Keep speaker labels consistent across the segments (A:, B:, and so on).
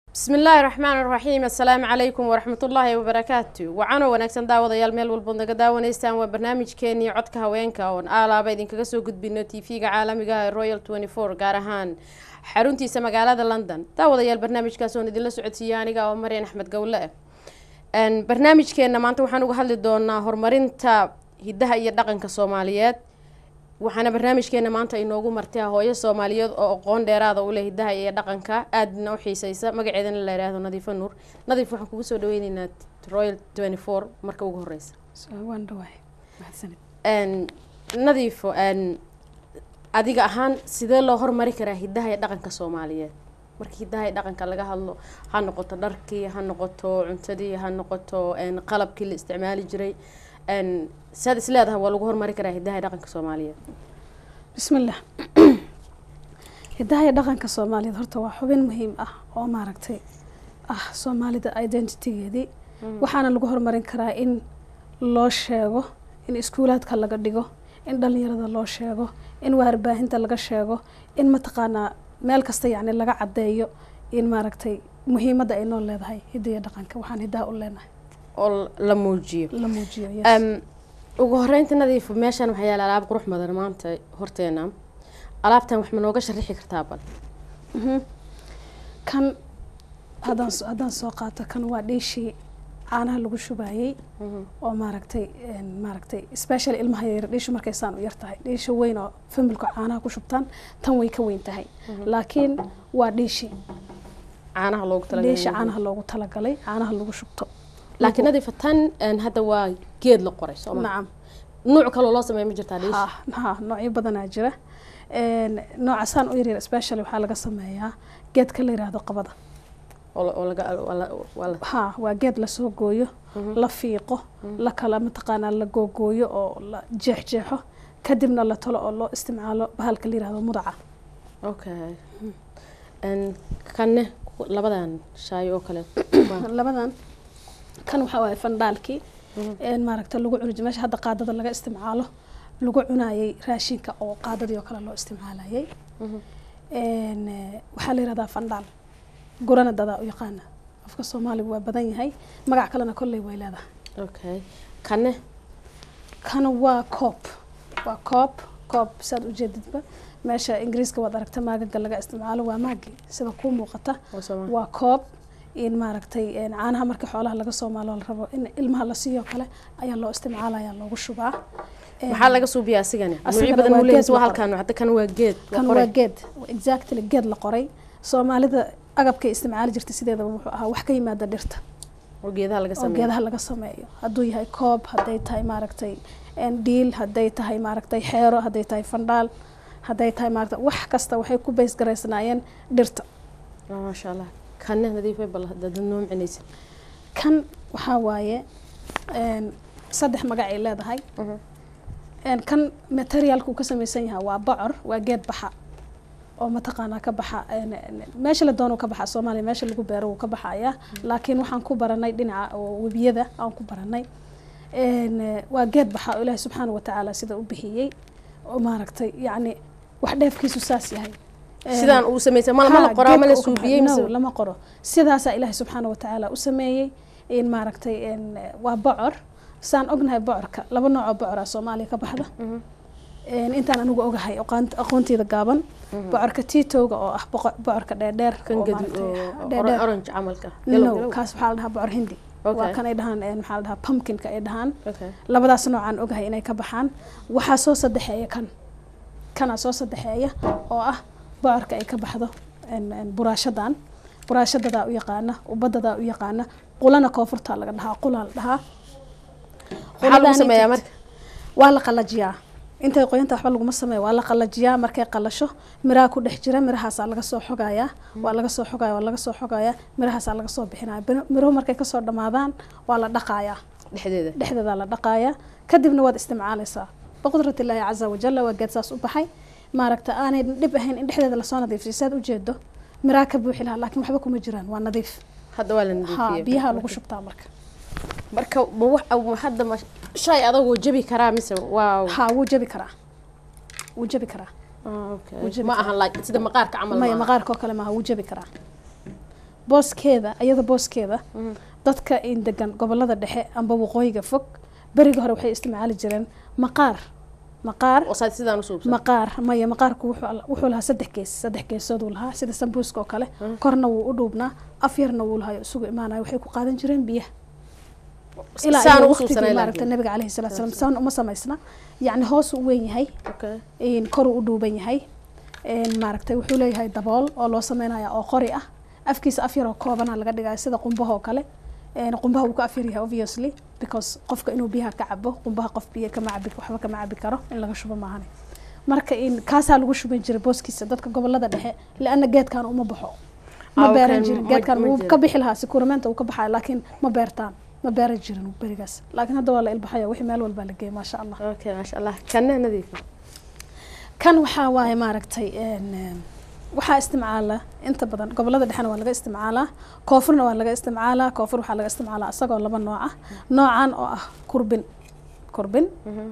A: bismi illaahi raxmaan raxiim assalaamu calaykum waraxmatullaahi wabarakaatu wacano wanaagsan daawadayaal meel walbood naga daawanaysaan waa barnaamijkeenii codka haweenka oon aalaaba idinkaga soo gudbino t v-ga caalamiga ee royal tenty four gaar ahaan xaruntiisa magaalada london daawadayaal barnaamijkaas oon idinla socodsiiya aniga oo maryan axmed gowle ah barnaamijkeena maanta waxaan uga hadli doonaa horumarinta hidaha iyo dhaqanka soomaaliyeed waxaana barnaamijkeena maanta inoogu martay hooyo soomaaliyeed oo aqoon dheeraada u leh hidaha iyo dhaqanka aadna u xiiseysa magaceedana la yidhaahdo nadiifo nuur nadiif waxaan kugu soo dhaweyneynaa royal tenty four marka ugu horeysa nadiifo adiga ahaan sidee loo hormari karaa hidaha iyo dhaqanka soomaaliyeed marka hidaha iyo dhaqanka laga hadlo ha noqoto dharkii ha noqoto cuntadii ha noqoto qalabkii la isticmaali jiray saad is leedahay waa lagu hormari karaa hidaha iyo dhaqanka soomaaliyeed
B: bismillah hidaha iyo dhaqanka soomaaliyeed horta waa xubin muhiim ah oo maaragtay ah soomaalida identitygeedii waxaana lagu horumarin karaa in loo sheego in iskuulaadka laga dhigo in dhalinyarada loo sheego in warbaahinta laga sheego in mataqaanaa meel kasta yacni laga caddeeyo in maaragtay muhiimadda ay noo leedahay hidda iyo dhaqanka waxaan hidaha u leenahay
A: oo la muujiyo
B: la muujiyo
A: ugu horeynta nadiif meeshaan waxaa yaala alaab qurux badan maanta horteena alaabtan wax ma nooga sharixi kartaa bal
B: kan haddaan haddaan soo qaato kan waa dhiishii caanaha lagu shubaayey oo maaragtay maaragtay special ilmaha yar dhiishu markay saan u yar tahay dhiisha weyn oo familku caanaha ku shubtaan tan way ka weyn tahay laakiin waa dhiishi
A: caanaha loogu talagalay
B: dhiisha caanaha loogu talagalay caanaha lagu shubto
A: laakiin nadiifa tan hadda waa geed la qoray sooma
B: nacam
A: nuuc kaloo loo sameeya ma jirtaa dhiish
B: ha ha noocyo badanaa jira nooca saan u yaryar special waxaa laga sameeyaa geedka la yiraahdo qabada
A: oo laga waa
B: ha waa geed lasoo gooyo la fiiqo la kala mataqaanaa la googooyo oo la jeexjeexo kadibna la talo oo loo isticmaalo bahalka la yirahdo mudaca
A: okay kanne labadan shaayo oo kale
B: labadan kan waxaa waaye fandhaalkii maaragta lagu cuni meesha hadda qaadada laga isticmaalo lagu cunayay raashinka oo qaadadii oo kale loo isticmaalayay waxaa la yirahdaa fandhaal gurana dadaa u yaqaana afka soomaaliga waa badan yahay magac kalena kolley way leedahay
A: okay kanne
B: kan waa coob waa coob coob saad ujeedidba meesha ingiriiska waad aragta maagaga laga isticmaalo waa maagi sida kuu muuqata waa coob in maaragtay caanaha markii xoolaha laga soo maalo la rabo in ilmaha la siiyo kale ayaa loo isticmaalaya loogu shubaa
A: maxaa laga suubiyaa asigani nuucyo badan uu leeyahay waa halkan hadda kan waa geed
B: kan waa geed exactly geed la qoray soomaalida agabkay isticmaali jirtay sideedaba wuxuu ahaa wax ka yimaada dhirta
A: oo geedaha laga
B: oo
A: sameeyo
B: geedaha laga sameeyo hadduu yahay koob hadday tahay maaragtay dhiil hadday tahay maaragtay xeero hadday tahay fandhaal hadday tahay maaragtay wax kasta waxay ku bays garaysnaayeen dhirta
A: maasha allah kanne nadiifay bal dad noo micinaysid
B: kan waxaa waaye saddex magac ay leedahay kan materiaalka uu ka samaysan yahay waa bocor waa geed baxa oo mataqaanaa ka baxa meesha la doono ka baxa soomaaliya meesha lagu beero wuu ka baxaya laakiin waxaan ku baranay dhinaca oo webiyada aan ku baranay waa geed baxa oo ilaahi subxaana watacaala sida u bixiyey oo maaragtay yacni wax dheefkiisu saas yahay
A: sidaan uu sameysay ma la qoraa ma la suubiyey
B: no lama qoro sidaasaa ilaahi subxaana watacaala u sameeyey in maaragtay waa bocor saan ognahay bocorka laba nooc oo bocora soomaaliya ka baxda intaan anigu ogahay aqoonteyda gaaban bocorka titowga oo ah bocorka dheerdheer
A: orange camalka
B: no kaas waxaa la dhahaa bocor hindi waa kan ay dhahaan maxaa la dhahaa pumpkinka ay dhahaan labadaas noocaan ogahay inay ka baxaan waxaa soo saddexeeya kan kanaa soo saddexeeya oo ah bocorka ay ka baxdo buraashadan buraashadadaa u yaqaana ubadadaa u yaqaana qulana koonfurtaa laga dhahaa qulaa la dhahaa
A: maxaa lagu sameeyaa marka
B: waa la qalajiyaa intay qoyanta waxba laguma sameeya waa la qalajiyaa markay qalasho miraha ku dhex jira mirahaasaa laga soo xogayaa waa laga soo xogaya waa laga soo xogayaa mirahaasaa laga soo bixinaya miruhu markay kasoo dhamaadaan waa la dhaqayaa
A: dhexdeeda
B: dhexdeedaa la dhaqayaa kadibna waad isticmaalaysaa biqudrat illaahi caza wajalla waa geed saas u baxay maaragta aanay dhib ahayn in dhexdeeda lasoo nadiifiyo saad ujeedo miraha ka buuxi lahaa laakiin waxba kuma jiraan waa nadiif
A: hadda waa la
B: ha
A: nadiifiyey
B: biyaha lagu shubtaa marka
A: marka ma wax hadda ma shay adagoo jabi karaa mise waa
B: ha wuu jabi karaa wuu jabi karaa
A: okay.
B: Wuu jabi
A: ma
B: karaa.
A: ahan like sida maqaarka camal
B: maya
A: maaha.
B: maqaarka oo kale maaha wuu jabi karaa booskeeda iyada booskeeda dadka in degan gobolada dhexe amba waqooyiga fog beriga hore waxay isticmaali jireen maqaar maqaar
A: oo saa sidaan u suubsan
B: maqaar maya maqaarku wuxuu al- wuxuu lahaa saddex gees saddex geesood uu lahaa sida sambuuska oo kale korna wuu u dhuubnaa af yarna wuu lahayo isugu imaanayo waxay ku qaadan jireen biyaha ilaa
A: saan
B: iyo
A: ugu
B: waqtigii
A: suubsanay
B: maaragta
A: laakiin
B: nabiga caleyhi salatu salaam saan uma samaysna yacni hoos u weyn yahay
A: okay
B: in koruu u dhuuban yahay in maaragtay wuxuu leeyahay dabool oo loo sameynaya oo qori ah afkiisa af yaroo koobana laga dhigaya sida qumbaha oo kale een qumbaha wuu ka afyar yahay obviously because qofka inuu biyaha ka cabo qumbaha qof biyo kama cabi waxba kama cabi karo in laga shubo maahane marka in kaasaa lagu shuban jiray booskiisa dadka gobolada dhexe liana geedkan uma baxo ma
A: Ah,
B: beeran
A: okay,
B: jirin
A: ma-
B: geedkan
A: ma
B: wuu
A: jiro.
B: ka bixi lahaa sikuramenta uu ka baxaya laakiin ma beertaan ma beeran jirin berigaas laakiin hadda waa la ilbaxaya wixii meel walbaa la geeyay maasha allah
A: okay maasha allah kanna nadiifa
B: kan waxaa waaye maaragtay een, een, waxaa isticmaala inta badan gobolada dhexena waa laga isticmaalaa koonfurna waa laga isticmaalaa koonfur waxaa laga isticmaalaa isagoo laba nooc ah noocan oo ah kurbin kurbin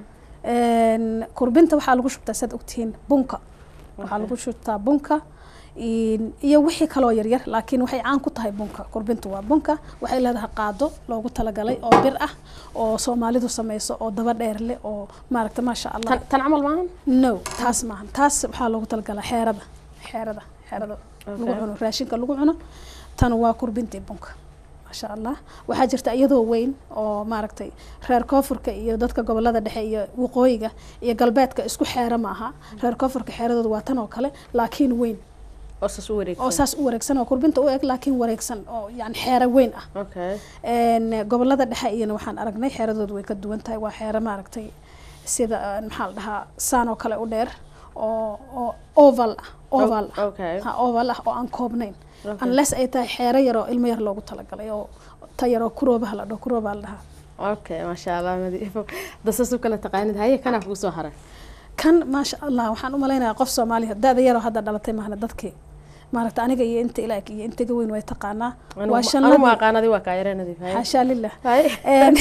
B: Een, kurbinta waxaa lagu shubtaa saad ogtihiin bunka waxaa
A: Okay.
B: lagu shubtaa bunka in- iyo wixii kaloo yaryar laakiin waxay caan ku tahay bunka kurbintu waa bunka waxay leedahay qaado loogu talagalay oo bir ah oo soomaalidu sameyso oo daba dheer leh oo maaragta maasha allah
A: tan tan camal maahan
B: no taas maahan taas waxaa loogu talagalaa xeerada xeerada xeerada lagu
A: Okay.
B: cuno raashinka lagu cuno tan waa kurbintii bunka maasha allah waxaa jirta iyadoo weyn oo maaragtay reer koonfurka iyo dadka gobolada dhexe iyo waqooyiga iyo galbeedka isku xeero ma aha reer koonfurka xeeradooda waa tan oo kale laakiin weyn
A: oo saas u wareegsan
B: oo saas u wareegsan oo kurbinta u eg laakiin wareegsan oo yani xeero weyn ah
A: okay
B: een gobolada dhexe iyana waxaan aragnay xeeradoodu way ka duwan tahay waa xeero maaragtay sida een, maxaa la dhahaa saan oo kale u dheer oo oo oval ah oval ah
A: okay
B: ha oval ah oo aan koobnayn
A: Okay.
B: unless ay tahay xeero yaroo ilmo yar loogu talagalay oo ta yaroo kuroobaha la dhaho kuroobaha la dhahaa
A: okay maasha allah nadiifo dasas u kala taqaanid haye kanaa kugu soo haray
B: kan maasha allah waxaan u malaynayaa qof soomaaliya da-da yaroo hadda dhalatay maahna dadkii maaragta aniga iyo inta ilaag iyo intaga weyn way taqaanaa
A: anu
B: waa
A: anu
B: shanladii
A: aqaanadi waa kaa yaree nadiif haye
B: xaashaa lilah
A: haye
B: Een,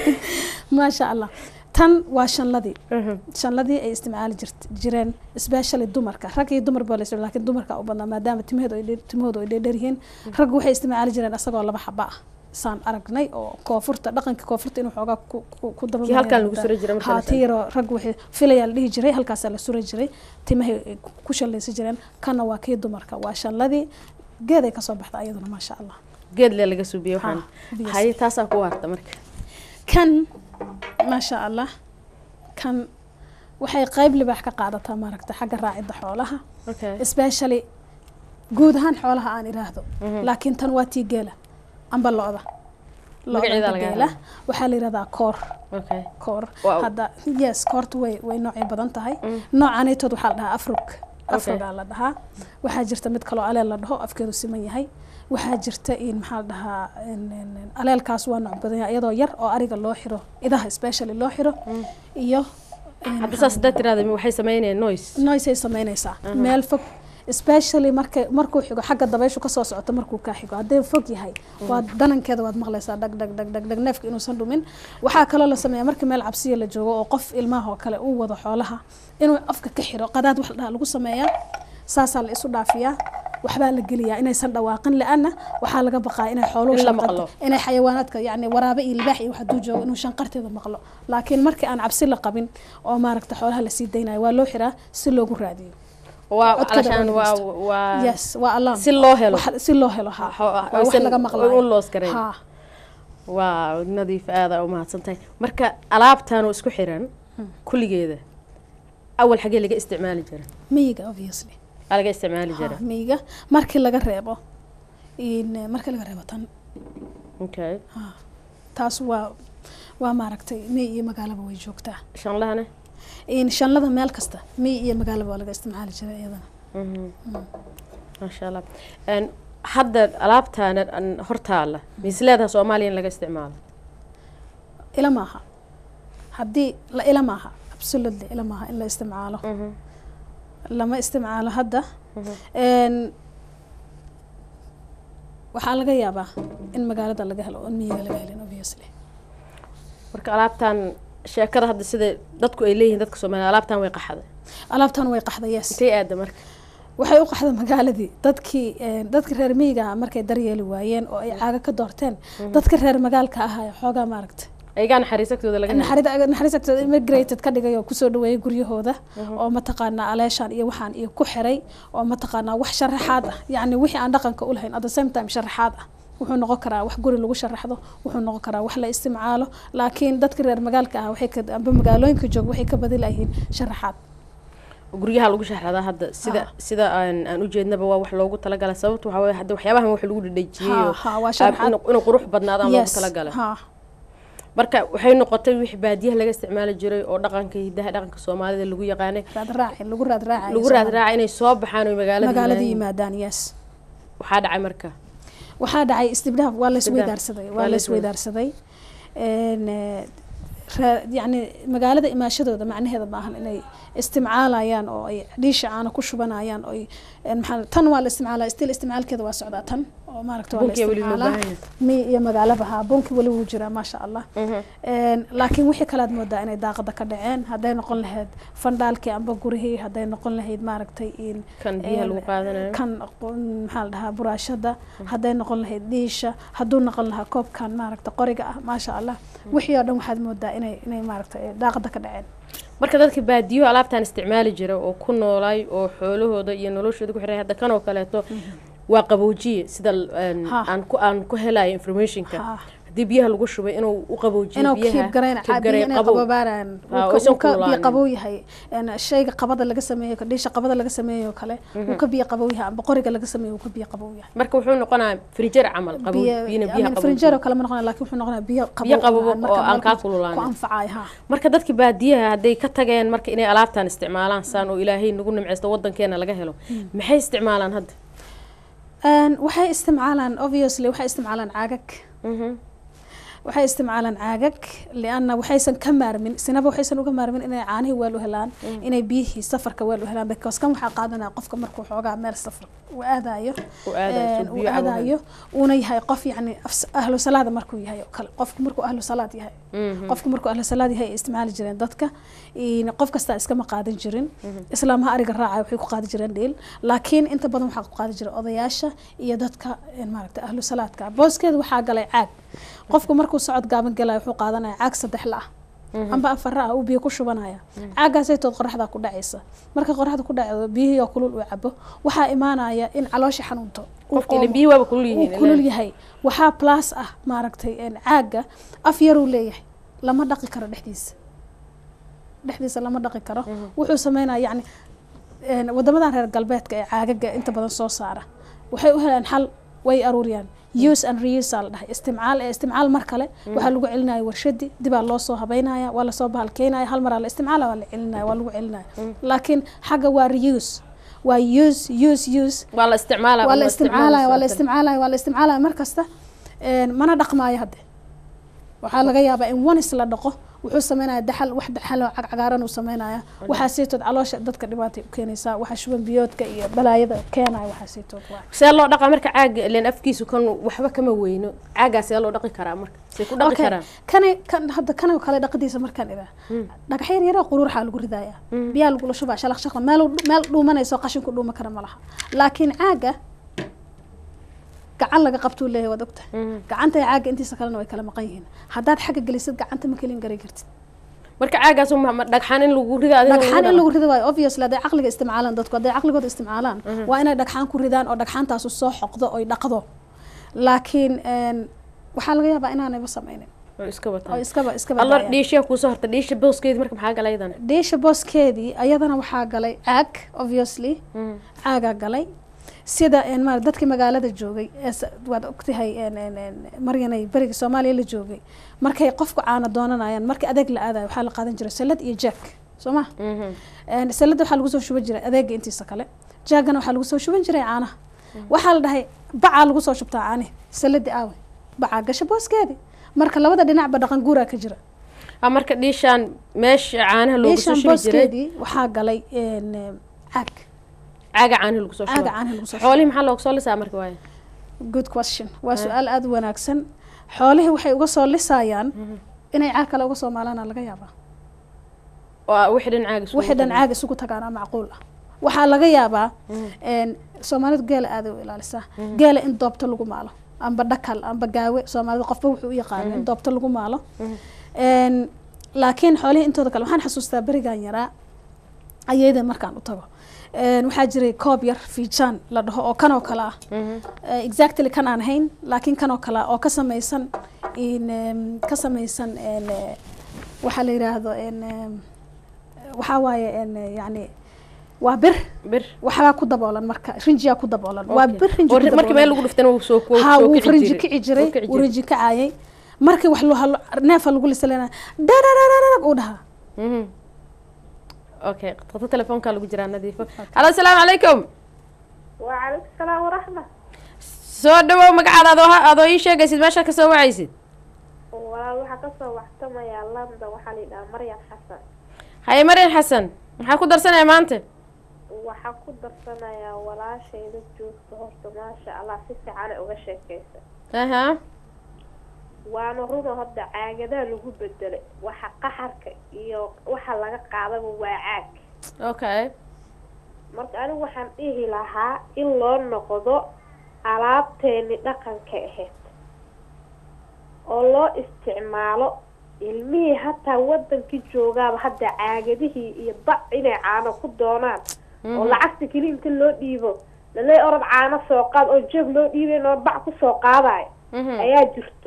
B: maasha allah tan waa shanladii
A: Mhm.
B: shanladii ay isticmaali jirt- jireen especially dumarka rag iyo dumar baa la isticmaala laakiin dumarka u badnaa maadaama timaheedu ay dheer- timahoodu ay dheerdheer yihiin raggu waxay isticmaali jireen asagoo laba xaba ah saan aragnay oo koonfurta dhaqanka koonfurta inuu xoogaa ku ku- ku daba
A: Kii halkan lagu suri jiray marka la
B: haa tiyaroo raggu waxay filayaa la dhihi jiray halkaasaa la suri jiray timahay ay ku- ku shallaysan jireen kana waa kii dumarka waa shanladii geeday kasoo baxda ayaduna maasha allah
A: geed le laga suubiye waxaan
B: Ha, biyo
A: haye taasaa ku waarta marka
B: kan maasha allah kan waxay qayb libaax ka qaadataa maaragta xagga raacidda xoolaha
A: okay
B: especially guud ahaan xoolaha aan iraahdo
A: Mhm.
B: laakiin tan waa tii geela amba lo-da
A: Magaceeda
B: lo-da
A: laga
B: geela
A: helo.
B: waxaa la yirahdaa koor
A: okay
B: koor
A: Wow.
B: hadda yes koorta way way noocay badan tahay
A: Mm.
B: noocanaytood waxaa la dhahaa afrug afrugaa la dhahaa waxaa jirta mid kaloo aleel la dhaho afkeedu siman yahay waxaa jirta in maxaa la dhahaa in- in- in aleelkaas waa nooc badan yahay iyadoo yar oo ariga loo xiro idaha especially loo xiro
A: Mm.
B: iyo in
A: hadda
B: maxaa
A: saas haddaad tiraahda waxay samaynayaan noise
B: noisay samaynaysaa
A: Aha.
B: meel fog especially marka markuu xigo xagga dabayshu kasoo socoto markuu kaa xigo haddee fog yahay waa danankeeda waad maqlaysaa dhag dhag dhag dhag dhag neefka inuusan dhumin waxaa kaloo la sameeyaa marka meel cabsiya la joogo oo qof ilmaha oo kale uu wado xoolaha inuu afka ka xiro qadaad wax la dhaha lagu sameeyaa saasaa la isu dhaafiyaa waxbaa la geliyaa inaysan dhawaaqin la-ana waxaa laga baqaa inay xooluhu
A: In la
B: shanqarto-
A: maqlo.
B: inay xayawaanaadka yani waraabe iyo libaax iyo wax hadduu joogo inuu shanqarteeda maqlo laakiin markii aan cabsi la qabin oo maaragta xoolaha lasii daynayo waa loo xiraa si loogu raadiyo
A: waa
B: Codkada
A: calashaan
B: loo
A: waa
B: dhageysto.
A: waa
B: yes waa alarm
A: si loo helo
B: Wax- si loo helo ha
A: Xo-
B: waa wax
A: aysan
B: laga maqlayo
A: u loos garayn.
B: ha
A: waa nadiif aada u mahadsantahay marka alaabtan oo isku xiran kulligeeda awal xagee laga isticmaali jira
B: miyiga obviously
A: aa laga isticmaali jira
B: ha miyiga markii laga reebo in markii laga reebo tan
A: okay
B: ha taas waa waa maaragtay miyi iyo magaalaba way joogtaa
A: shanlahane
B: in shanlada meel kasta miyi iyo magaalaba waa laga isticmaali jiray iyadana
A: Mhm. maasha allah Een, hadda alaabtaana aan hortaala misleedaha soomaaliya in laga isticmaalo
B: ila maaha haddii la ila maaha absolutely ila maaha in la isticmaalo
A: Mhm.
B: lama isticmaalo hadda
A: Mhm.
B: Een, waxaa laga yaabaa in magaalada laga helo oon miyiga laga helin obviously
A: marka alaabtan sheekada hadda sida dadku ay leeyihiin dadka soomaaliya alaabtan way qaxday
B: alaabtan way qaxda yes
A: intay aada marka
B: waxay u qaxda magaaladii dadkii een, dadka reer miyiga ah markay daryeeli waayeen oo ay caaga ka doorteen dadka reer magaalka ah ayaa xoogaa maaragta
A: ayagaa naxariisagtooda laga helo
B: naxariis naxariistooda immigrated ka dhigay oo kusoo dhaweeyay guryahooda oo mataqaanaa aleeshaan iyo waxaan iyo ku xiray oo mataqaanaa wax sharaxaad ah yacni wixii aan dhaqanka u lahayn at the same time sharaxaad ah wuxuu noqon karaa wax guri lagu sharaxdo wuxuu noqon karaa wax la isticmaalo laakiin dadka reer magaalka ah waxay ka amba magaalooyinka joog waxay ka badi layihiin sharaxaad
A: guryaha lagu sharaxdaa hadda sida
B: Ha.
A: sida aan aan ujeednaba waa wax loogu talagalay sababta waxaa weeye hadda waxyaabahan wax lagu dhadhajiyey
B: Ha,
A: oo
B: ha, waa
A: aab-
B: sharaxaad.
A: inuu inuu qurux badnaadaan loogu
B: Yes,
A: talagalay
B: ha
A: marka waxay noqotay wixii baadiyaha laga isticmaali jiray oo dhaqanka hidaha dhaqanka soomaalida lagu yaqaanay
B: raad raaci lagu raad raacayo
A: lagu raad raaca inay soo baxaan oo magaalada
B: magaalada
A: yimaadaan.
B: yimaadaan yes
A: waxaa dhacay marka
B: waxaa dhacay istibdaaf waa la
A: Istibdaaf.
B: isweydaarsaday
A: Waa
B: waa
A: la
B: la isweydaarsaday Een, eh, raa- yacni magaalada imaashadooda macnaheeda ma ahan inay istimcaalayaan oo ay dhiisha caana ku shubanayaan oo ay een, maxaa tan waa la isticmaalaa stil isticmaalkeeda waa socdaa tan oo maaragta waa la
A: Bunkiga weli loo
B: isticmaalaa
A: baahan yahay.
B: mi iyo magaalaba haa bunki weli wuu jiraa maasha allah
A: Mhm.
B: Een, laakiin wixii kalead moodaa inay daaqada ka dhaceen hadday noqon lahayd fandhaalkii amba gurihii hadday noqon lahayd maaragtay in
A: kan biyaha lagu qaadanayo
B: kan qo- maxaa la dhahaa buraashada hadday noqon lahayd dhiisha hadduu noqon lahaa koobkan maaragta qoriga ah maasha allah wixii oo dhan waxaad moodaa inay inay maaragta eh, daaqada ka dhaceen
A: marka dadka baadiyo alaabtaan isticmaali jira oo ku noolaay oo xoolahooda iyo noloshooda ku xiray hadda kan oo kaleeto waa qaboojiye sida een,
B: Ha.
A: aan ku aan ku helayo informationka
B: Ha.
A: haddii biyaha lagu shubay inuu u qaboojiyo
B: inuu
A: biyaha
B: kiib garayn
A: keep garayn
B: inay
A: qabow.
B: qabobaaraan
A: Ha,
B: uu ka-
A: aysan
B: uu ka biyo
A: kululaanin.
B: qabow yahay een, shayga qabada laga sameeyo dhiisha qabada laga sameeyo oo kale uu ka biyo qabow yahay amba qoriga laga sameeyo uu ka biyo qabow yahay
A: marka wuxuu noqonayaa frinjer camal qabow
B: biyo
A: biyana biyaha
B: amin
A: qabow
B: frinjeer oo kale ma noqonaya laakiin wuxuu noqonayaa biyo qabow
A: Biyo qabow
B: aan marka
A: oo aan
B: meel
A: kaa
B: ku-
A: kululaanin.
B: ku anfacay ha
A: marka dadka baadiyaha hadday ka tageen marka inay alaabtaan isticmaalaan saan oo ilaahay nagu nimceysto wadankeena laga helo maxay isticmaalaan hadda
B: Een, waxay isticmaalaan obviously waxay isticmaalaan caagag
A: Mhm.
B: waxay isticmaalaan caagag lianna waxaysan ka maarmin sinaba waxaysan uga maarmin inay caanihii weel u helaan inay biyihii safarka weel u helaan because kan waxaa qaadanaya qofka markuu xoogaa meel safar u aadayo
A: U aadayo,
B: een,
A: soo
B: uu
A: biyo cabo
B: aadayo uuna yahay qof yacni afs- ahlu salaada markuu yahay oo kale qofku markuu ahlu salaad yahay
A: Mhm.
B: qofku markuu ahlu salaad yahay ay isticmaali jireen dadka in qof kastaa iskama qaadan jirin islaamaha ariga raacay waxay ku qaadi jireen dhiil laakiin inta badan waxaa ku qaadi jira odayaasha iyo dadka een, maaragta ahlu salaadka booskeeda waxaa galay caag qofku markuu socod gaaban galaya wuxuu qaadanaya caag saddex la ah amba afar ah uu biyo ku shubanaya caagaasay tood qoraxda ku dhacaysa marka qoraxda ku dhacdo biyihii oo kulul uu cabo waxaa imaanaya in caloosha xanuunto uu
A: qofka ilaa
B: qoomo.
A: biyo waaba kulul
B: uu
A: yihiin
B: kulul yahay waxaa plus ah maaragtay een, caaga af yaruu leeyahay lama dhaqi karo dhexdiisa dhexdiisa lama dhaqi karo wuxuu sameynaya yacni een, wadamadan reer galbeedka ee caagaga inta badan soo saara waxay u helaan xal way aruuriyaan use and reuse aa la dhahay isticmaal ee isticmaal mar kale waxaa lagu celinaya warshadi dibaa loo soo habeynaya waa lasoo bahalkeynaya hal maraa la isticmaala waa la celinaya waa lagu celinaya laakiin xagga waa reuse waa use use use
A: waa la isticmaalaa
B: waa la isticmaalaya waa la isticmaalaya waa la isticmaalaya mar kasta een, mana dhaqmaayo hadde waxaa laga yaabaa in wanis la dhaqo wuxuu sameynaya daxal wax daxal oo cagcagaaran uu sameynaya waxaa siitood caloosha dadka dhibaatay u keenaysaa waxaa shuban biyoodka iyo balaayada keenaya waxaa siitood waa
A: see loo dhaqaa marka caaga ileen afkiisu kan waxba kama weyno caagaa see loo dhaqi karaa marka see ku dhaqi
B: Okay,
A: karaan
B: kani kan hadda kan oo kale dhaqadiisa markaan idaa dhagax yar yara quruuraxaa lagu ridaaya biyaa lagula shubaa shalaq shaqla meel meel dhuumanayso qashinku dhuuma kara ma laha laakiin caaga gacan laga qabtuu leeyahay waad ogtahay gacanta iyo caaga intiisa kalena way kala maqan yihiin haddaad xagga gelisid gacanta ma kelin garan kartid
A: marka caagaas ma- ma dhagxaan in lagu rido adiga
B: dhagxaan in lagu rido waayo obviously hadday caqliga isticmaalaan dadku hadday caqligooda isticmaalaan waa inay dhagxaan ku ridaan oo dhagxaantaasu soo xoqdo oy dhaqdo laakiin een, waxaa laga yaabaa inaanayba sameynin
A: oo iska
B: oo
A: wataan
B: iskaba iskaba
A: alla
B: daayaan.
A: dhiishiya kuusoo horta dhiisha booskeedi marka maxaa galay idan
B: dhiisha booskeedii ayadana waxaa galay caag obviously caagaa galay sida een, maar dadkii magaalada joogay ee s- waad ogtahay een, een, een, maryanay berigii soomaaliya la joogay markay qofku caana doonanayaan markii adeeg la aadayo waxaa la qaadan jiray salad iyo jack soo ma Een, salada waxaa lagu soo shuban jiray adeega intiisa kale jaagana waxaa lagu soo shuban jiray caanaha waxaa la dhahay bacaa lagu soo shubtaa caanihi saladi aawe bacaa gasha booskeedi marka labada dhinacba dhaqan guuraa ka jira
A: a marka dhiishaan meesha caanaha loogu soo
B: meeshan
A: shubi jiray
B: booskeedii waxaa galay een, een, caag
A: caaga caanaha lagu soo
B: caaga
A: shuba
B: caanaha lagu soo shubo
A: xoolihii maxaa loogu soo lisaa marka waaye
B: good question waa su-aal aada u wanaagsan xoolihii waxay uga soo lisayaan inay caag kale uga soo maalaana laga yaabaa
A: oo wixii dhan caaga isugu
B: wixii dhan
A: tagaan.
B: caag isugu tagaana macquul ah waxaa laga yaabaa een, soomaalidu geela aada u ilaalisaa geela in doobta lagu maalo amba dhakal amba gaawe soomaalida qofba wuxuu u yaqaano in doobta lagu maalo Een, laakiin xoolihii intooda kale waxaan xasuustaa berigan yaraa ayayda markaan u tago Een, waxaa jiray koob yar fiijaan la dhaho oo kan oo kale ah Eh, exactly kan aan hayn laakiin kan oo kale ah oo ka samaysan in em, ka samaysan en, eh, waxaa la yidhaahdo en, em, waxaa waaye en, eh, yani waa bir
A: bir
B: waxbaa ku daboolan marka rinjiyaa ku daboolan waa
A: Okay.
B: bir rinji
A: oo
B: ku
A: ri- markii meel
B: daboolan.
A: lagu dhuftana wuu soo wuu
B: ha
A: soo
B: wuu
A: kici
B: rinji
A: jiray.
B: kici jiray
A: Wuu kici
B: wuu rinji kacayay markii wax loo halo neefa lagu lisalena dararararag uu dhahaa
A: Mhm. okay qata telefoonka lagu jiraa nadiifo halo asalaamu calaykum
C: وعليكم السلام ورحمة
A: soo dhawow magacaada adoo ha- adoo ii sheegaysid meeshaad kasoo wacaysid
C: walaal waxaa kasoo waxtamayaa landa waxaa la yidhahaa maryam xasan
A: haye marian xasan maxaa ku darsanaya maanta
C: waxaa ku darsanayaa walaashayda joogta horta maasha allah si fiicana uga sheekeysa
A: aha
C: waana runa hadda caagadaa lagu bedelay waxa qaxarka iyo waxa laga qaadaba waa caag
A: okay
C: marka anigu waxaan dhihi lahaa in loo noqdo alaabteeni dhaqanka ahayd oo loo isticmaalo ilmihii hataa wadankii joogaaba hadda caagadihii iyo bac inay caano ku doonaan oo lacagta keli inta loo dhiibo lalee orod caano soo qaad oo jeeg loo dhiibayn oo bac kusoo qaadayo
A: Mhm.
C: ayaa jirto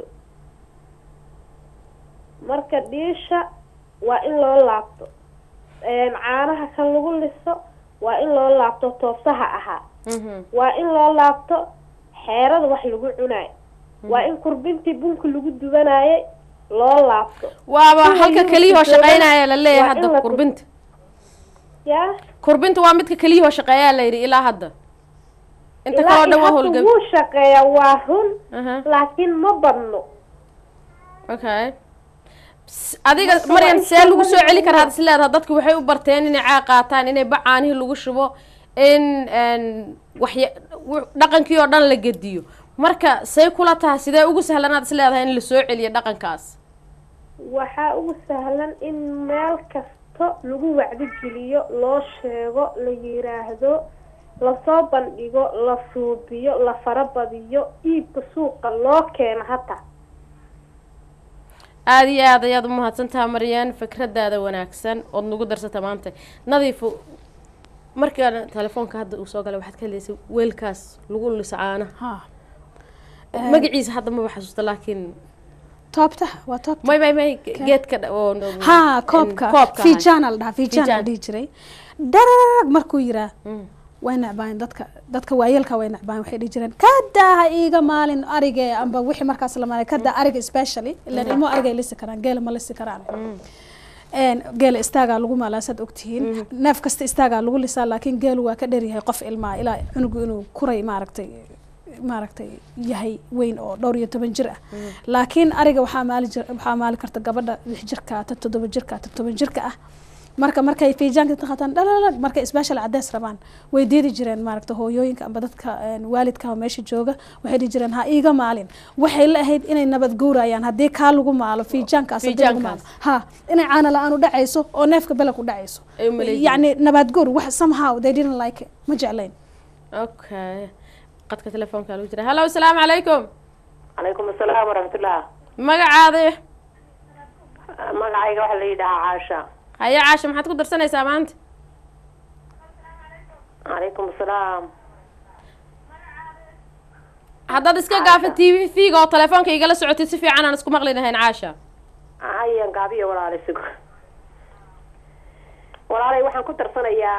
C: marka dhiisha waa in loo laabto Een, caanaha kan lagu liso waa in loo laabto toosaha ahaa
A: Mhm.
C: waa in loo laabto xeerada wax lagu cunayo waa in kurbintii bunka lagu dubanayay loo laabto
A: waaba
C: Kuwa
A: halka
C: yurubka
A: keliyahoo
C: jooga
A: shaqeynaya la leeyahay
C: waa in
A: hadda
C: la-
A: kurbinta
C: yaa
A: kurbinta waa midka keliyahoo shaqeeyaa la yidhi ilaa hadda inta
C: ilaa
A: kaloo dhan
C: iyo
A: waa
C: hadda
A: howlgab
C: wuu shaqeeyaa waa run
A: aha
C: laakiin ma badno
A: okay S- adiga
C: Marka
A: maryan
C: waa in
A: see lagu soo
C: shaqada
A: celi karaa
C: lagu-
A: had is leedaha dadku waxay u barteen inay caaq qaataan inay bacaanihii lagu shubo in n waxya w- dhaqankii oo dhan la gediyo marka say kula tahay sidee ugu sahlanaad is leedahay in la soo celiyo dhaqankaas
C: waxaa ugu sahlan in meel kasta lagu wacdigeliyo loo sheego la yiraahdo lasoo bandhigo la suubiyo la farabadiyo iibka suuqa loo keeno hataa
A: aada iyo aad ayaad umahadsan taha maryaan fikradaada wanaagsan ood nagu darsata maanta nadiifo markaan telefoonka hadda uu soo galay waxaad ka heleysay weelkaas lagu liso caanaha
B: ha
A: magaciisa hadda maba xasuusta laakiin
B: toobta waa toobta
A: may may may geedka dha- oo
B: ha koobka
A: koobka
B: fiijana la dhahaa fiijana la
A: Fiijaan.
B: dhihi jiray dararag markuu yiraa
A: Mm.
B: way necbaayen dadka dadka waayeelka way necbaayen waxay dhihi jireen kadaa ha iiga maalin arige amba wixii markaas la maalay kadaa ariga especially ilaan ilmo ariga ay lisi karaan geela ma lisi karaan Een, geela istaagaa lagu maalaa saad ogtihiin neef kasta istaagaa lagu lisaa laakiin geelu waa ka dheryahay qof ilmaa ilaa cunugu inuu kuray maaragtay maaragtay yahay weyn oo dhowr iyo toban jir ah laakiin ariga waxaa maali jir waxaa maali karta gabadha lix jirka ta toddoba jirka ta toban jirka ah marka markay fiijaanka ka qataan dhalalag markay isbaashal cadeys rabaan way diidi jireen maaragta hooyooyinka amba dadka een, waalidka oo meesha jooga waxay dhihi jireen ha iiga maalin waxay la ahayd inay nabad guurayaan haddii kaa lagu maalo fiijaankaas haddii lagu maalo
A: Fiijaankaas.
B: ha inay caana la-aan u dhacayso oo neefka belag u dhacayso
A: Ay u maleeyeen.
B: yacni nabad guur wax somehow they didn't like it ma jeclayn
A: okay qadka telefoonka lagu jira hallo asalaamu calaykum
D: calaykum asalaam waraxmatullah
A: magacaada
D: magacayga waxaa la yidhahaa caasha
A: haye caasha maxaad ku darsanaysaa maanta
D: calaykum asalaam
A: haddaad iska gaafo t v v-ga oo telefoonka igala socotid si fiican aan isku maqli lahayn caasha
D: hayan gaabiyo walaalay sug walaalay waxaan ku darsanayaa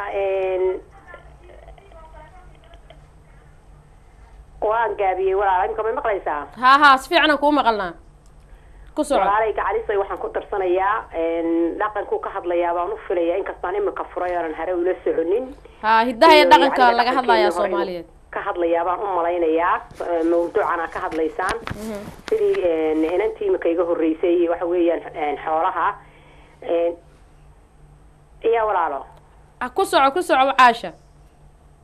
D: waan gaabiyey walaal imika may maqlaysaa
A: haa haa si fiican aan kuu maqalnaa ku soco
D: walaalay gacalisay waxaan ku darsanayaa dhaqankuu ka hadlayaa baan u filayaa inkastaan imika furay oonan hare ula soconin
A: haa hiddaha iyo
D: iyo
A: dhaqanka
D: yacni
A: laga hadlayaa
D: dhaqankeena hore
A: soomaaliyeed
D: ka hadlayaa baan u malaynayaa eh, mawduucan aa ka hadlaysaan sidii eh, inantii imika iga horreysay waxa weeyaan eh, xoolaha Eh, iya walaalo
A: Ah, ku soco ku soco caasha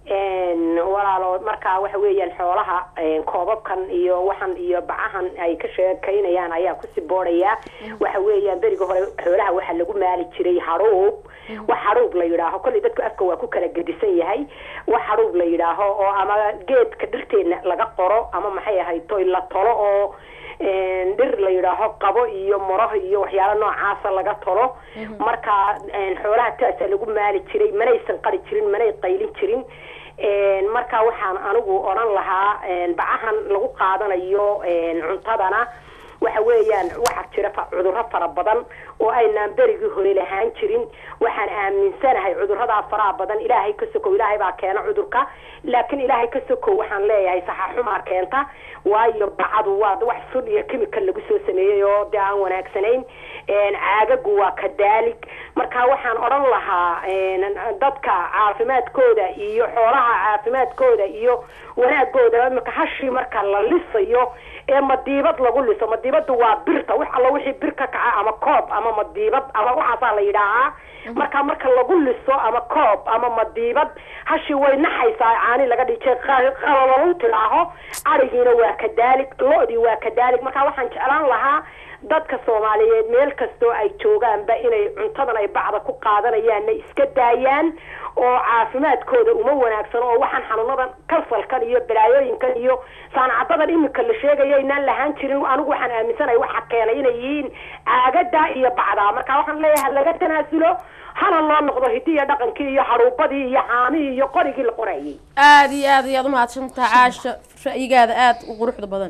D: Een, walaalo markaa waxa weeyaan xoolaha een, koobabkan iyo waxan iyo bacahan ay ka sheekaynayaan ayaa ku siboodhaya waxa weeyaan beriga hore xoolaha waxaa lagu maali jiray hadhuub wax hadhuub la yidhaaho kolley dadku afka waa ku kala gedisan yahay wax hadhuub la yidhaaho oo ama geedka dhirteena laga qoro ama maxay ahayd toy la tolo oo een, dhir la yidhaaho qabo iyo muraho iyo waxyaalo noocaasa laga tolo marka een, xoolaha taasaa lagu maali jiray manaysan qari jirin manay qaylin jirin Een, marka waxaan anigu odhan lahaa een, bacahan lagu qaadanayo een, cuntadana waxa weeyaan waxaa jira fa- cudurro fara badan oo aynaan berigii hore lahaan jirin waxaan aaminsanahay cudurradaa faraha badan ilaahay ka sokow ilaahay baa keena cudurka laakiin ilaahay ka sokow waxaan leeyahay saxaxumaa keenta waayo bacadu waa wax sun iyo chemical lagu soo sameeyey oo dee aan wanaagsanayn Een, caagagu waa kadaalig marka waxaan odhan lahaa een, dadka caafimaadkooda iyo xoolaha caafimaadkooda iyo wanaagooda imika hashii marka la lisayo ee madiibad lagu liso madiibadu waa birta wax alla wixii bir ka kaca ama koob ama madiibad ama waxaasaa la yidhaahaa marka marka lagu liso ama koob ama madiibad hashii way naxaysaa caani laga dhijay qalalalu tidhaaho arigiina waa kadaalig lo-dii waa kadaalig marka waxaan jeclaan lahaa dadka soomaaliyeed meel kastoo ay joogaanba inay cuntadan ay bacda ku qaadanayaanna iska daayaan oo caafimaadkooda uma wanaagsan oo waxaan xanuunadan kasalkan iyo balaayooyinkan iyo saanacadadan imika la sheegaya inaan lahaan jirin anigu waxaan aaminsanahay waxa keenay inay yihiin caagada iyo bacdaa marka waxaan leeyahay laga tanaasulo hana loo noqdo hidiya dhaqankii iyo haruubadii iyo caamihii iyo qorigii la qorayay
A: aada iyo aad ayaad umahadsantaha caasha ra'yigaada aada u quruxda badan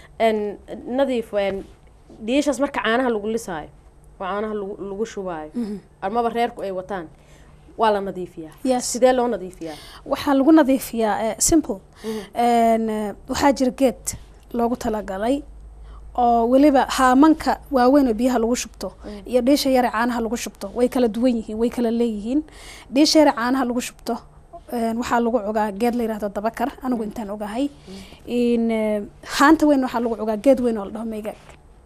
A: n nadiif n dhiishaas marka caanaha lagu lisaayo oo caanaha lagu lagu shubaayo amaba reerku ay wataan waa la nadiifiyaa
B: Yes.
A: sidee loo nadiifiyaa
B: waxaa lagu nadiifiyaa eh, simple Een, eh, waxaa jira geed loogu talagalay oo weliba haamanka waaweyn oo biyaha lagu shubto iyo dhiisha yare caanaha lagu shubto way kala duwan yihiin way kala leeyihiin dhiisha yare caanaha lagu shubto een, waxaa lagu cogaa geed la yidhahdo dabakar anigu intaan ogahay in eh, haanta weyn waxaa lagu cogaa geed weyn oo la dhaho meygag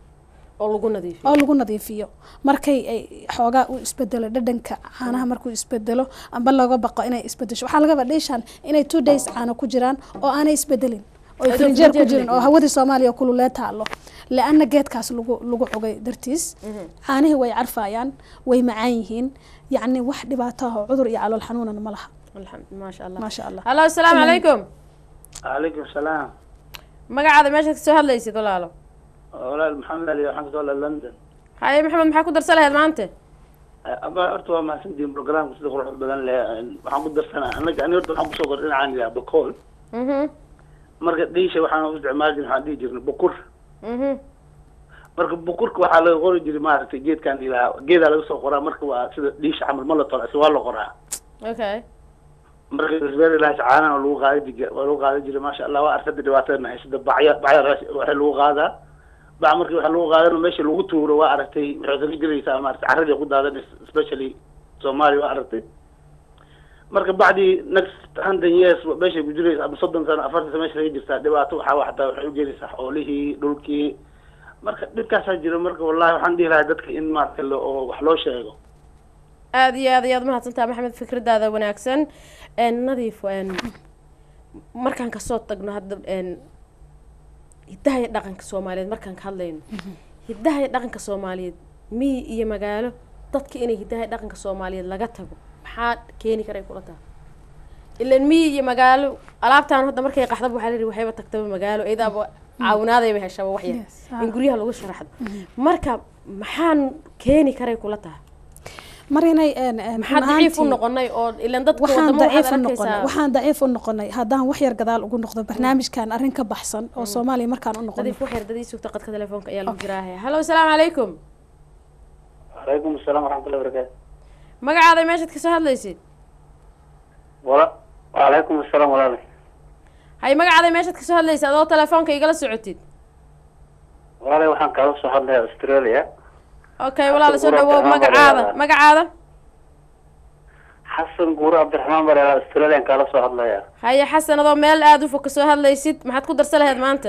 A: oo lagu nadiifiyo
B: oo lagu nadiifiyo markay ay xoogaa u isbedelo dhadhanka caanaha markuu isbedelo amba laga baqo inay isbedesho waxaa laga baa dheeshaan inay two days caano ku jiraan oo aanay isbedelin oo
A: Ayadoo
B: frinjeer ku
A: frinjeer
B: jirin
A: la
B: oo hawadii soomaaliya kululee taalo le-anna geedkaas lagu lagu cogay dartiis caanihii way carfayaan way macaan yihiin yacni wax dhibaato ah oo cudur iyo calool xanuunana ma laha
A: alxamd maasha allah
B: maasha allah
A: hallo asalaamu calaykum
E: calaykum salaam
A: magacaada meeshaad kasoo hadlaysid walaalo
E: walaal maxamed ali waxaan kasoo hadlaa london
A: haye maxamed maxaa ku darsan lahayd maanta
E: aba horta waa mahadsantihin programka sida quruxda badan leh waxaan ku darsanaa anaga ani horta waxaan kusoo koray dhinacaan ilaha bakool
A: mhm
E: marka dhiisha waxaan u isticmaali jirnay waxaan dhihi jirnay bukur
A: mhm
E: marka bukurka waxaa laga qori jiray maaragtay geedkan ilaha geedaa laga soo qoraa marka waa sida dhiisha camal ma la tola si waa la qoraa
A: okay
E: marka isbeer ilaha caanaha lagu qaadi jiray waa lagu qaadi jiray maasha allah waa arkada dhibaatada haysada bacya bacya raas- waxaa lagu qaadaa bac markii waxa lagu qaadana meesha lagu tuuro waa aragtay waxay kaga gelaysaa maaragtay carradii ku daadanaysa especially soomaaliya waa aragtay marka bacdii next hundred years meeshay ku jiraysa ama soddon sano afartan sano meesha laga jirtaa dhibaato waxaa wa xataa waxay u gelaysaa xoolihii dhulkii marka dhibkaasaa jira marka wallahi waxaan dhihi lahaa dadka in maaragtay lo- oo wax loo sheego
A: aada iyo aad ayaad umahadsantaha maxamed fikradaada wanaagsan n nadiif n markaan kasoo tagno hadda n hiddaha iyo dhaqanka soomaaliyeed markaan ka hadlayno hiddaha iyo dhaqanka soomaaliyeed miyi iyo magaalo dadka inay hiddaha iyo dhaqanka soomaaliyeed laga tago maxaa keeni karay kula taha ilan miyi iyo magaalo alaabtaan hadda markay qaxdaba waxaa la yidhi waxayba tagtaba magaalo idaaba caawinaadayba heshaba wax yar
B: Yes, ah.
A: in guryaha lagu sharaxdo marka maxaan keeni karay kula taha
B: mar inay een, een,
A: maxaa
B: run
A: daciif u
B: ahaantii-
A: noqonay oo ilan dadka
B: waxaan
A: wadamo
B: daciif
A: waxaad
B: u noqonay
A: arkaysaa
B: waxaan daciif u noqonay haddaan wax yar gadaal ugu noqdo barnaamijkan arrin ka baxsan oo soomaaliya markaan u noqono
A: nadiif wax yar dadii sugta qadka telefoonka ayaa lagu jiraahe hallo asalaamu calaykum
E: calaykum asalaam waraxmatullahi wabarakaatu
A: magacaada meeshaad kasoo hadlaysid
E: wala wacalaykum asalaam walaal
A: hay magacaada meeshaad kasoo hadlaysid adoo telefoonka igala socotid
E: walaalay waxaan kaala soo hadlaya australia
A: okay walaala soo
E: Cabdi
A: dhawow
E: Qurac
A: magacaada
E: Abdiraxmaan
A: magacaada
E: xasan guure cabdiraxmaan baa leedahay australian kaala soo hadlaya
A: haye xasan adoo meel aada u fog kasoo hadlaysid maxaad ku darsan lahayd maanta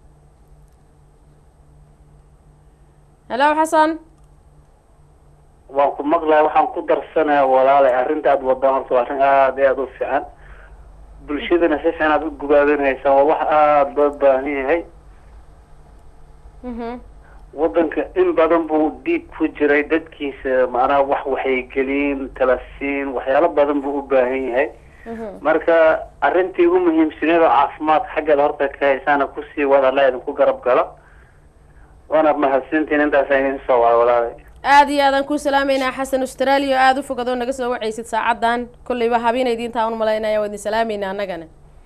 A: hello xasan
F: waan ku maqlaya waxaan ku darsanaya walaalay arrinta aad wadaan horta waa arrin aada iyo aada u fiican bulshadana si fiican aad u gubaabinhaysaan waa wax aada loo baahan yahay
A: Mhm.
F: waddanka in badan buu diib ku jiray dadkiisa macnaha wax waxaygelin talasiin waxyaalo badan buu u baahan yahay
A: Mhm.
F: marka arrintii ugu muhiimsaneed oo caafimaadka xaggeeda horta ka haysaana kusii wada alla idinku garab galo waana mahadsantiin intaasa idin soo waay walaalay
A: aada iyo aadaan kuu salaameynaa xasan australia oo aada u fogad oo naga soo wacaysid saacadan kolleyba habina idiintaa un malaynaya waa idin salaameynaa annagana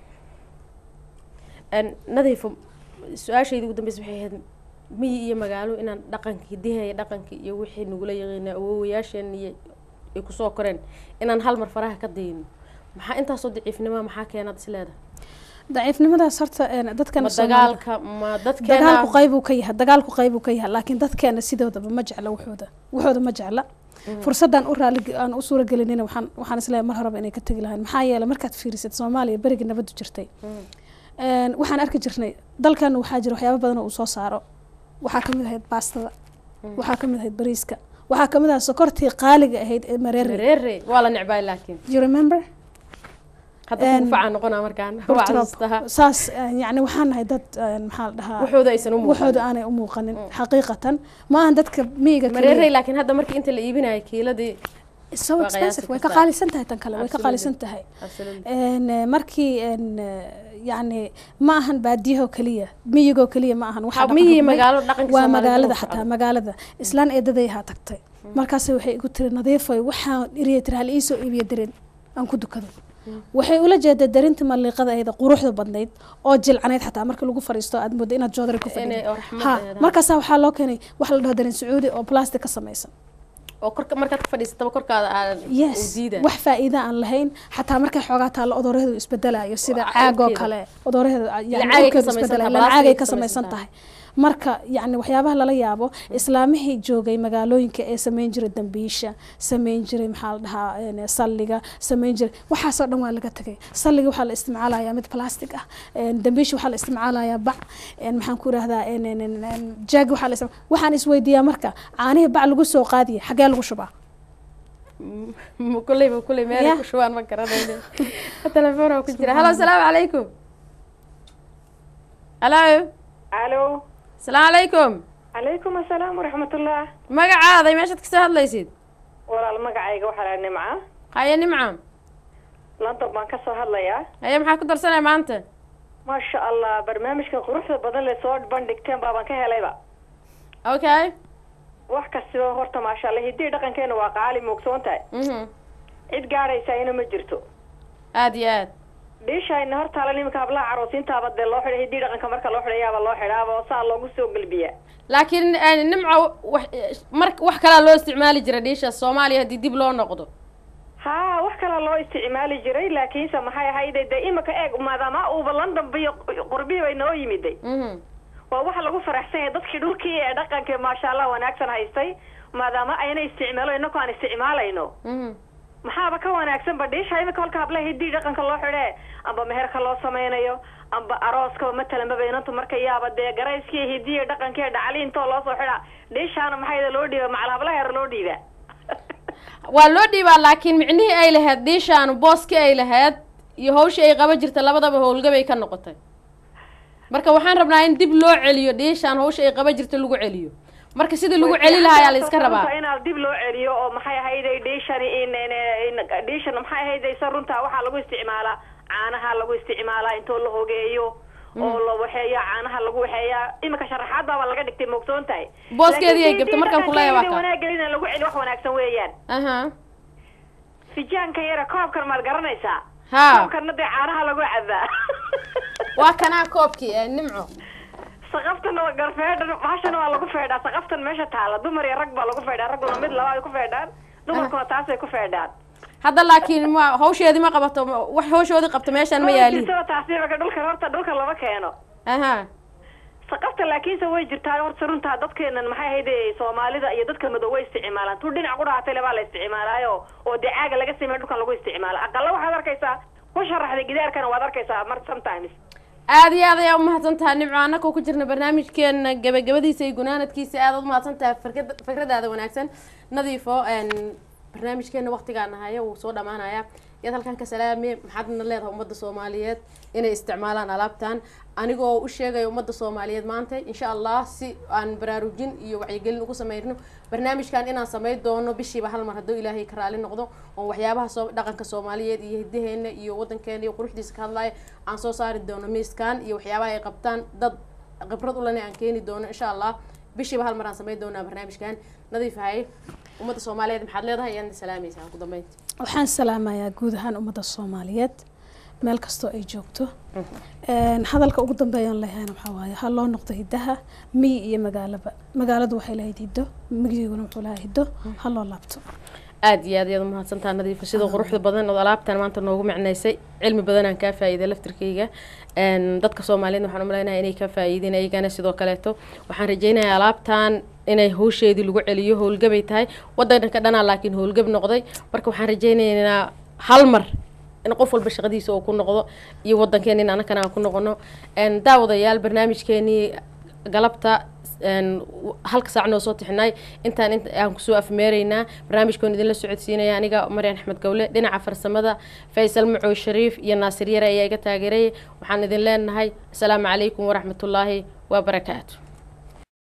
A: Een, nadiifo su-aashayda ugu dambeysa waxay ahayd miyi iyo magaalo inaan dhaqankii hidaha iyo dhaqankii iyo wixii nagula yaqiina awowayaasheen iyo ay kusoo koreen inaan hal mar faraha ka dayno maxaa intaasoo daciifnimoa maxaa keenaad is leedahay
B: daciifnimadaas horta een, dadkana
A: ma
B: Soomaalida-
A: dagaalka ma dadkeena
B: dagaalku qaybuu ka yahay dagaalku qaybuu ka yahay laakiin dadkeena sidoodaba ma jecla waxooda waxooda ma jecla fursadaan u raali aan u suuragelinina waxaan waxaan isleeyahay mar horeba inay ka tegi lahayn maxaa yeelay markaad fiirisid soomaaliya berigii nabadu jirtay Een, waxaan arki jirnay dalkana waxaa jira waxyaabo badan oo uu soo saaro waxaa ka mid ahayd baastada waxaa ka mid ahayd bariiska waxaa ka mid ahayd sokortii qaaliga ahayd ee mareere
A: mareere waa la necbaay laakiin
B: you remember
A: hadda
B: Een,
A: kugu facaan noqonaa markaan waa
B: Horta,
A: casuustaha
B: saas een, yacni waxaan nahay dad een, maxaa la dhahaa
A: waxooda aysan u
B: waxooda
A: muuqan
B: aanay u muuqanin xaqiiqatan ma ahan dadka miyiga kaliya.
A: mareere laakiin hadda markii inta la iibinayo kiiladii
B: so
A: waa
B: expensive
A: qiyaasi
B: way ka
A: kartaa.
B: qaalisan tahay tan kale way ka
A: Absolutely.
B: qaalisan tahay
A: Absolutely.
B: Een, eh, markii een, eh, yacni ma ahan baadiyaho keliya miyigoo keliya ma ahan waxaa
A: Ha,
B: dhaqan
A: miyi
B: xumay.
A: magaalo dhaqanka
B: waa
A: Soomaalida
B: magaalada
A: uu
B: xataa
A: socdo.
B: magaalada islaan eedaday ahaa tagtay markaas waxay igu tiri nadiifoy waxaan iriya tiri hal iisoo iibiyo darin aan ku dukado waxay ula jeedaa darinta maliiqada ahayd ee quruxda badnayd oo jilcanayd xataa marka lagu fariisto aad moodo inaad joodari ku
A: Inay
B: fadhido
A: oo raxmad
B: ha
A: ahayd, ha.
B: markaasaa waxaa loo keenay waxa la dhaho darin sacuudi oo plastic ka samaysan
A: oo korka markaad ka fadhiisataba korkaada aadan u
B: yes
A: diida
B: wax faa'iida aan lahayn xataa markay xoogaa taalo odooraheedu isbedelayo sida caag oo
A: urkeeda.
B: kale odooraheedu
A: Ila caagay ka
B: urkeedu
A: samaysan
B: isbedelayo
A: tahay,
B: ila caagay
A: plastic
B: ka
A: ka
B: samaysan
A: samaysan
B: tahay marka yacni waxyaabaha lala yaabo islaamihii joogay magaalooyinka ee samayn jiray dambiisha samayn jiray maxaa la dhahaa een, salliga samayn jiray waxaasoo dhan waa laga tegay salliga waxaa la isticmaalayaa mid plastic ah een, dambiisha waxaa la isticmaalayaa bac een, maxaan ku irahdaa een, een, een, een, jaag waxaa la isticma- waxaan isweydiiyaa marka caanihii bac lagu soo qaadiya xagee lagu shubaa
A: M- kulleyba kulley meel
B: Yeah.
A: ku shubaan ma garanayno telefoon ku jira halo asalaamu calaykum halo
G: alo
A: asalaamu calaykum
G: calaykum asalaam waraxmatullah
A: magacaaday meeshaad kasoo hadlaysid
G: walaal magacayga waxaa laha nimca
A: haye nimca
G: london baan ka soo hadlayaa
A: haye maxaa ku darsanaya maanta
G: maasha allah barnaamijka quruxda badan le soo bandhigteen baabaan ka helayba
A: okay
G: wax kastiba horta maasha allah hiddii dhaqankeena waa qaali moogsoon tahay
A: mhm
G: cid gaadhaysayna ma jirto
A: aada iyo aad
G: dhiishayna hortaala nimanka hablaha caroosiintaaba dee loo xidhay hiddii dhaqanka marka loo xidhayaaba loo xidhaaba oo saa loogu soo gelbiyaa
A: laakiin eh, nimca wax mar wax kalaa loo isticmaali jira dhiisha soomaaliya haddii dib loo noqdo
G: haa wax kalaa loo isticmaali jiray laakiinse maxay ahayde dee imika eeg maadaama uuba london biyo qurbihi bay noo yimiday
A: mhm
G: waa waxa lagu faraxsan yahay dadkii dhulkii ee dhaqanka maasha allah wanaagsan haystay maadaama ayna isticmaalo inaku aan isticmaalayno
A: mhm
G: maxaaba ka wanaagsanba dhiisha imika kolka hablaha hiddii dhaqanka loo xidhee amba meherka loo samaynayo amba arooska matalan babaynantu marka yaaba dee garayskii hidiya dhaqankii dhacaliintoo loo soo xidhaa dhiishaana maxayda loo dhiiba macal hablaha yar loo dhiibaa
A: waa loo dhiibaa laakiin micnihii ay lahayd dhiishaanu booskii ay lahayd iyo hawshii ay qaban jirtay labadaba howlgabay ka noqotay marka waxaan rabnaa in dib loo celiyo dhiishaan hawsha ay qaban jirtay lagu celiyo marka sidii lagu celi lahaa ayaa la iska rabaa
G: inaad dib loo celiyo oo maxay ahayday dhiishani in in- dhiishan maxay ahayday sa runtaa waxaa lagu isticmaalaa caanaha lagu isticmaalaa intoo la hogeeyo oo la waxeeya caanaha lagu waxeeyaa imika sharaxaad baaba laga dhigtay moogsoon tahay
A: Booskeedii ay
G: Laakiin
A: gabtay markaan kula yaabaa ka.
G: wanaagelina lagu celi wax wanaagsan weeyaan
A: aha
G: fijaanka yara koobkan maad garanaysaa
A: ha
G: koobkana dee caanaha lagu cabaa
A: waa kanaa koobkii ee nimco
G: saqaftan waa garfeedhan bahashana waa lagu feedhaa saqaftan meesha taala dumar iyo rag baa lagu feedhaa ragguna mid laba ay ku feedhaan dumarkuna taasay ku feedhaan
A: hadda laakiin ma hawsheedii ma qabato ma- wax hawshoodii qabto meeshaan ma yaaliin
G: jirtaba taasi marka dhulka horta dhulka lama keeno
A: aha
G: saqafta laakiinse way jirtaa horta runtaa dadkeenan maxay ahayde soomaalida iyo dadka madow way isticmaalaan tu dhinac ku dhahatay lebaa la isticmaalaayo oo dee caaga laga sameeyo dhulkan lagu isticmaala aqala waxaad arkaysaa ku sharaxday gidaarkana waad arkaysaa mar sometimes
A: aada iyo aad ayaa umahadsan tahay nimco annakoo ku jirna barnaamijkeena gabagabadiisa iyo gunaanadkiisa aada umahadsan tahay fikrad fikradaada wanaagsan nadiifo n barnaamijkeena waqtigaana haya wuu soo dhamaanaya yaad halkan ka salaame maxaadna leedahay ummadda soomaaliyeed inay isticmaalaan alaabtan anigoo u sheegaya ummadda soomaaliyeed maanta insha allah si aan baraarujin iyo wacyigelin ugu sameyno barnaamijkan inaan sameyn doono bishiiba hal mar hadduu ilaahay ka raali noqdo oo waxyaabaha soo dhaqanka soomaaliyeed iyo hidaheena iyo wadankeena iyo quruxdiisa ka hadlaya aan soo saari doono miiskan iyo waxyaabaha ay qabtaan dad khibrad ulena aan keeni doono insha allah bishiiba hal mar aan sameyn doonaa barnaamijkan nadiif hay ummadda soomaaliyeed maxaad leedahay ayaad salaamaysaa ugu dambeynta
B: waxaan salaamayaa guud ahaan ummadda soomaaliyeed meel kastoo ay joogto Een, hadalka ugu dambeeyaan lehayna waxaa waaye ha loo noqdo hidaha miyi iyo magaalaba magaaladu waxay lahayd hiddo migiguna wuxuu lahaa hiddo ha loo laabto
A: aada iyo aad ayaad umahadsantaha nadiifa sida quruxda badan oo alaabtan maanta noogu micnaysay cilmi badanaan kaa faa'iiday laftirkayga Een, dadka soomaaliyeed waxaan umaleynaya inay ka faa'iideen ayagana sidoo kaleeto waxaan rajeynayaa alaabtan inay hawsheedii lagu celiyo howlgabay tahay wadanka dhanaa laakiin howlgab noqday marka waxaan rajeynaynaa hal mar in qof walba shaqadiisa uu ku noqdo iyo wadankeena in anakana aan ku noqono Een, daawadayaal barnaamijkeenii galabta een, w- halka saac noo soo tixinay intaan int aan kusoo afmeeraynaa barnaamijkoon idinla socodsiinaya aniga maryan axmed gowle dhinaca farsamada faysal macow shariif iyo naasir yare ayaa iga taageerayay waxaan idin leenahay asalaamu calaykum waraxmatullaahi wabarakaatu